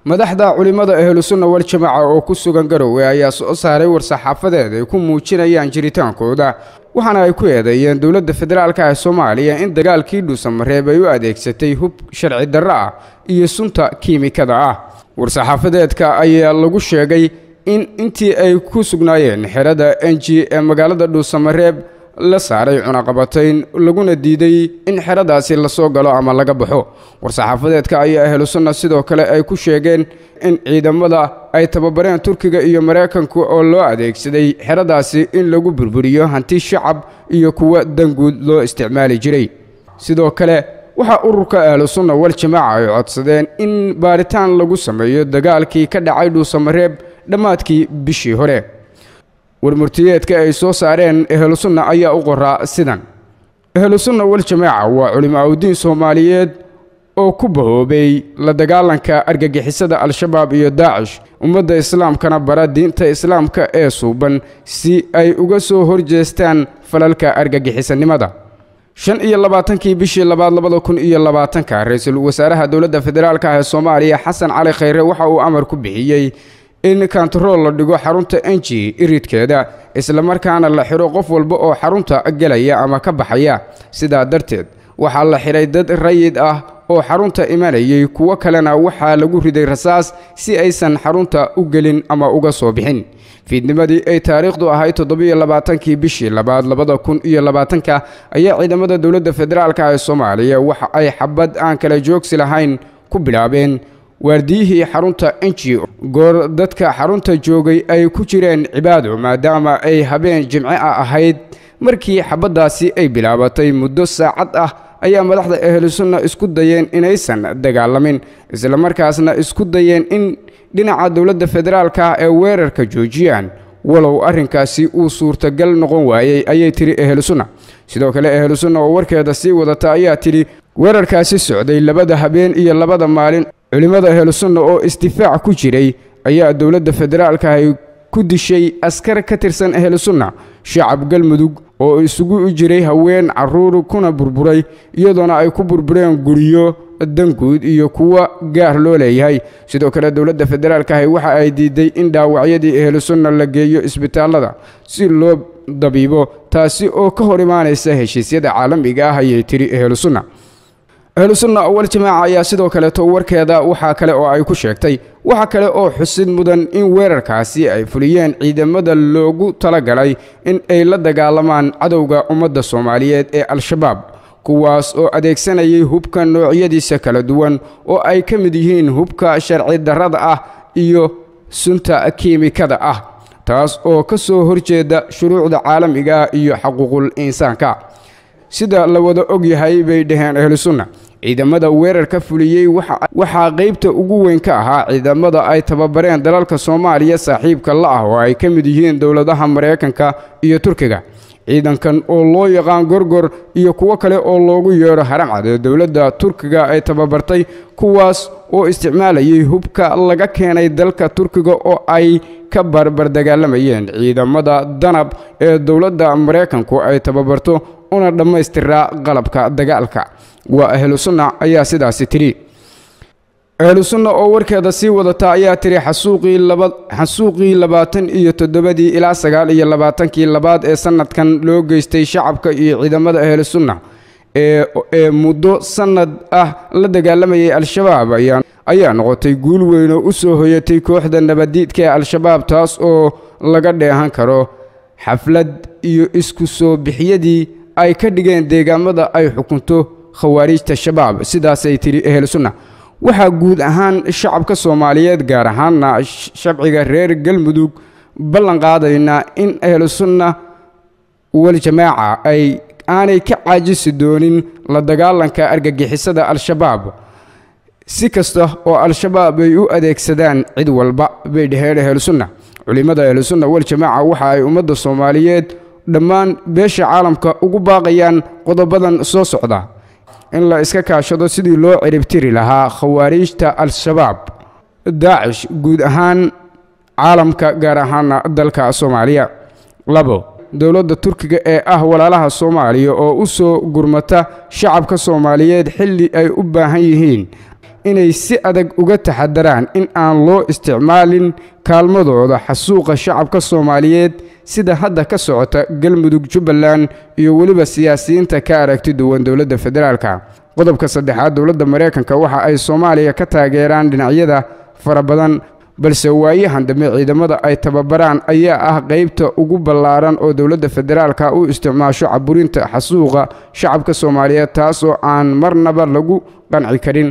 madaxda culimmada ahlusunna waljamaaca oo ku sugan garowe ayaa soo saaray war-saxaafadeed ay ku muujinayaan jiritaankooda waxaana ay ku eedeeyeen dowladda federaalka ee soomaaliya in dagaalkii dhuusamareeb ay u adeegsatay hub sharci darro ah iyo sunta kiimikada ah war-saxaafadeedka ayaa lagu sheegay in intii ay ku sugnaayeen xerada enji ee magaalada dhuusamareeb la saaray cunaqabatayn laguna diiday in xeradaasi lasoo galo ama laga baxo war-saxaafadeedka ayaa ahlu sunna sidoo kale ay ku sheegeen in ciidamada ay tababareen turkiga iyo maraykanka oo loo adeegsaday xeradaasi in lagu burburiyo hanti shacab iyo kuwa danguud loo isticmaali jiray sidoo kale waxaa ururka ahlu sunna wal-jamaaca ay codsadeen in baaritaan lagu sameeyo dagaalkii ka dhacay dhuusamareeb dhammaadkii bishii hore warmurtiyeedka ay soo saareen ehlusunna ayaa u qoraa sidan ehlusunna wal-jamaaca waa culimaaudiin soomaaliyeed oo ku bahoobay la dagaalanka argagixisada al-shabaab iyo daacish ummadda islaamkana bara diinta islaamka ee suuban si ay uga soo horjeestaan falalka argagixisanimada shan iyo labaatankii bishii labaad labada kun iyo labaatanka ra-iisul wasaaraha dowladda federaalk ee soomaaliya xasan cali khayre waxa uu amar ku bixiyey in kantarool la dhigo xarunta enji iridkeeda islamarkaana la xidho qof walba oo xarunta gelaya ama ka baxaya sidaa darteed waxaa la xidhay dad rayid ah oo xarunta imanayay kuwo kalena waxaa lagu riday rasaas si aysan xarunta u gelin ama uga soo bixin fiidnimadii ay taariikhdu ahayd toddobiyo labaatankii bishii labaad labada kun iyo labaatanka ayaa ciidamada dowladda federaalk ee soomaaliya waxa ay xabad aan kala joogsi lahayn ku bilaabeen waardiyihii xarunta enji goor dadka xarunta joogay ay ku jireen cibaado maadaama ay habeen jimce ah ahayd markii xabaddaasi ay bilaabatay muddo saacad ah ayaa madaxda ahlusunna isku dayeen inaysan dagaalamin islamarkaasna isku dayeen in dhinaca dowladda federaalka ee weerarka joojiyaan walow arrinkaasi uu suurtagal noqon waayey ayay tidhi ahlusunna sidoo kale ahlusunna oo warkeeda sii wadata ayaa tidhi weerarkaasi socday labada habeen iyo labada maalin culimmada ahlusunna oo isdifaac ku jiray ayaa dowladda federaalka ay ku dishay askar ka tirsan ahlusunna shacab galmudug oo isugu jiray haween carruur kuna burburay iyadoona ay ku burbureen guryo danguud iyo kuwa gaar loo leeyahay sidoo kale dowladda federaalkahi waxa ay diiday in dhaawacyadii ahlusunna la geeyo isbitaallada si loo dabiibo taasi oo ka hor imaanaysa heshiisyada caalamiga ah ayay tidhi ahlusunna ahlusunna wal-jamaaca ayaa sidoo kaleeto warkeeda waxaa kale oo ay ku sheegtay waxa kale oo xusid mudan in weerarkaasi ay fuliyeen ciidamada loogu talagalay in ay la dagaalamaan cadowga ummadda soomaaliyeed ee al-shabaab kuwaas oo adeegsanayay hubka noocyadiisa kala duwan oo ay ka mid yihiin hubka sharci darrada ah iyo sunta kiimikada ah taas oo ka soo horjeeda shuruucda caalamiga iyo xaquuqul insaanka sida la wada og yahay bay dhaheen ahlusunna ciidamada weerarka fuliyey waxaa qaybta ugu weyn ka ahaa ciidamada ay tababareen dalalka soomaaliya saaxiibka la ah oo ay ka mid yihiin dowladaha maraykanka iyo turkiga ciidankan oo loo yaqaan gorgor iyo kuwo kale oo loogu yeedho haramcad ee dowladda turkiga ay tababartay kuwaas oo isticmaalayay hubka laga keenay dalka turkiga oo ay ka barbar dagaalamayeen ciidamada danab ee dowladda maraykanku ay tababarto una dhammaystiraa qalabka dagaalka waa ahlusunna ayaa sidaasi tidhi ahlusunna oo warkeeda sii wadata ayaa tidhi xasuuqii labaatan iyo toddobadii ilaa sagaal iyo labaatankii labaad ee sannadkan loo geystay shacabka iyo ciidamada ahlusunna ee muddo sannad ah la dagaalamayay al-shabaab ayaa noqotay guul weyn oo u soo hoyatay kooxda nabaddiidka ee al-shabaab taas oo laga dheehan karo xaflad iyo isku soo bixyadii ay ka dhigeen deegaamada ay xukunto khawaariijta shabaab sidaasay tidhi ehlusunna waxaa guud ahaan shacabka soomaaliyeed gaar ahaanna shabciga reer galmudug ballan qaadaynaa in ahlusunna wal-jamaaca ay aanay ka caajisi doonin la dagaalanka argagixisada al-shabaab si kasta oo al-shabaab ay u adeegsadaan cid walba bay dhaheen ahlusunna culimmada ahlusunna wal-jamaaca waxa ay ummadda soomaaliyeed dhammaan beesha caalamka ugu baaqayaan qodobadan soo socda in la iska kaashado sidii loo ciribtiri lahaa khawaariijta al-shabaab daacish guud ahaan caalamka gaar ahaana dalka soomaaliya labo dowladda turkiga ee ah walaalaha soomaaliya oo u soo gurmata shacabka soomaaliyeed xilli ay u baahan yihiin inay si adag uga taxadaraan in aan loo isticmaalin kaalmadooda xasuuqa shacabka soomaaliyeed sida hadda ka socota galmudug jubbaland iyo weliba siyaasiyiinta ka aragti duwan dowladda federaalka qodobka saddexaad dowladda maraykanka waxa ay soomaaliya ka taageeraan dhinacyada fara badan balse waayahan dambe ciidamada ay tababaraan ayaa ah qaybta ugu ballaaran oo dowladda federaalka u isticmaasho caburinta xasuuqa shacabka soomaaliyeed taas oo aan marnaba lagu qanci karin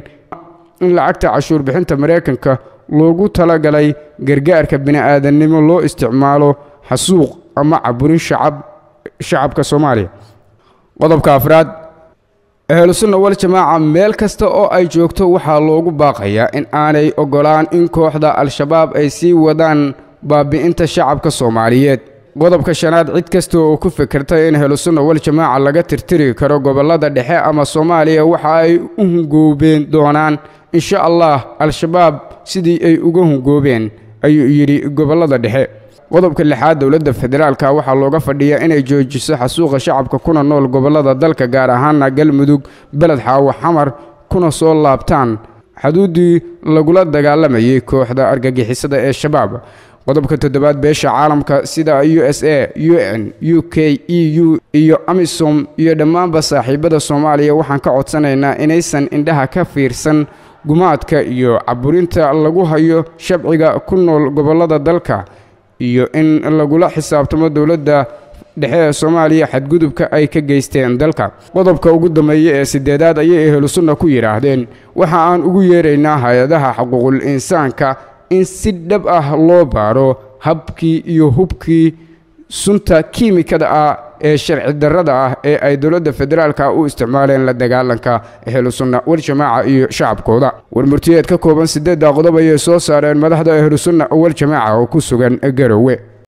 in lacagta cashuur bixinta maraykanka loogu talagalay gargaarka bini'aadannimo loo isticmaalo xasuuq ama caburin shacab shacabka soomaaliya qodobka afraad ahlusunna wal jamaaca meel kasta oo ay joogto waxaa loogu baaqayaa in aanay oggolaan in kooxda al-shabaab ay sii wadaan baabi'inta shacabka soomaaliyeed qodobka shanaad cid kasta oo ku fikirta in ahlusunna wal jamaaca laga tirtiri karo gobollada dhexe ama soomaaliya waxa ay u hungoobeen doonaan insha allah al-shabaab sidii ay uga hungoobeen ayuu yidhi gobollada dhexe qodobka lixaad dowladda federaalka waxaa looga fadhiyaa inay joojiso xasuuqa shacabka kuna nool gobollada dalka gaar ahaana galmudug beled xaawo xamar kuna soo laabtaan xuduuddii lagula dagaalamayay kooxda argagixisada ee shabaab qodobka toddobaad beesha caalamka sida u s a u n u k e u iyo amisom iyo dhammaanba saaxiibada soomaaliya waxaan ka codsanaynaa inaysan indhaha ka fiirsan gumaadka iyo caburinta lagu hayo shabciga ku nool gobollada dalka iyo in lagula xisaabtamo dowladda dhexe ee soomaaliya xadgudubka ay ka geysteen dalka qodobka ugu dambeeya ee sideedaad ayay ehlusunna ku yidhaahdeen waxa aan ugu yeeraynaa hay-adaha xuquuqul insaanka in si dhab ah loo baaro habkii iyo hubkii sunta kiimikada ah ee sharci darrada ah ee ay dowladda federaalka u isticmaaleen la dagaalanka ahlusunna waljamaaca iyo shacabkooda warmurtiyeed ka kooban siddeedda qodob ayay soo saareen madaxda ahlusunna waljamaaca oo ku sugan garowe